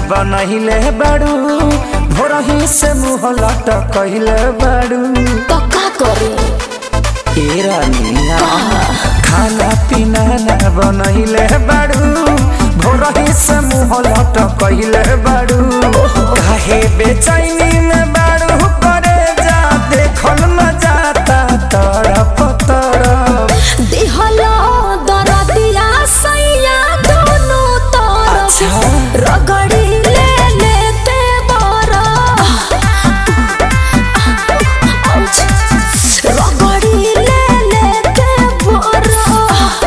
बनहिले बाड़ू भोरही से मुँह लटकहिले बाड़ू तो का करे ए रानिया खाना पीना ना बनहिले बाड़ू भोरही से मुँह लटकहिले बाड़ू काहे बेचैनी में बाड़ू करे जा देखल न जाता तड़प तड़प दिहलो दरदिया सैया दोनों तरफ अच्छा। रगड़ी ले लेते बरा रगड़ी ले लेते बरा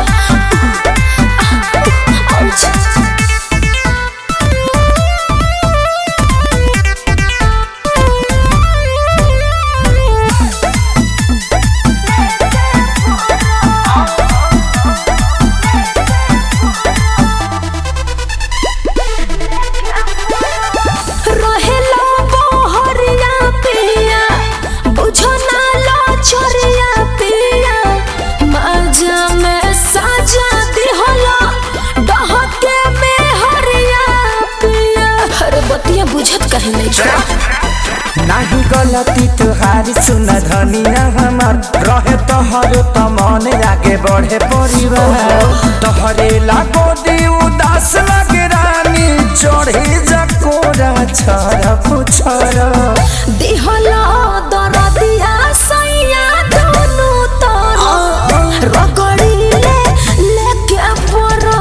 रहेला बहरिया पिया बुझो ना लो छोरिया पिया मजा में साजा दिहला डहके में हरिया पिया अरे बतिया बुझत कहीं नहीं छो नाही गलती तुहारी सुन धनिया हमार रहे तोहरो त मन आगे बढ़े परिवार तोहरे लागो दी उदास लगे रानी चढ़े जकोरा छर पुछर दिहला दरदिया सैया दोनों तरफ रगड़ी ले लेके बरा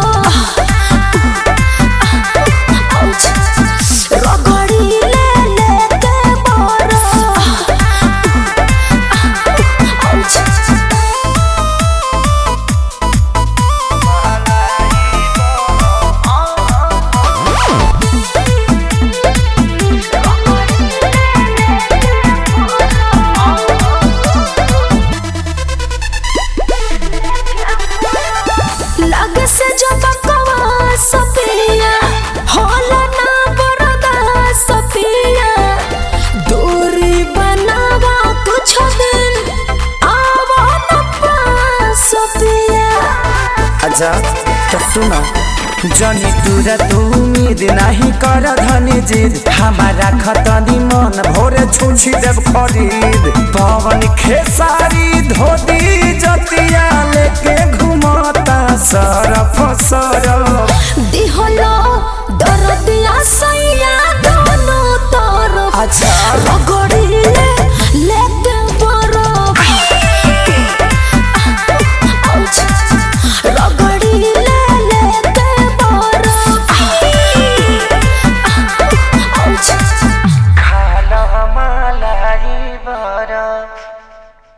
रगड़ी ले लेके बरा लगे से जो बकवा सपिया होला ना बरदा सपिया दूरी बनावा कुछ दिन आवा न पास सपिया अच्छा तो सुनो जनी तुरा तू उम्मीद नहीं कर धनी जिद हमारा खतनी मन भोरे छुछी देव खरीद पवन खेसारी धो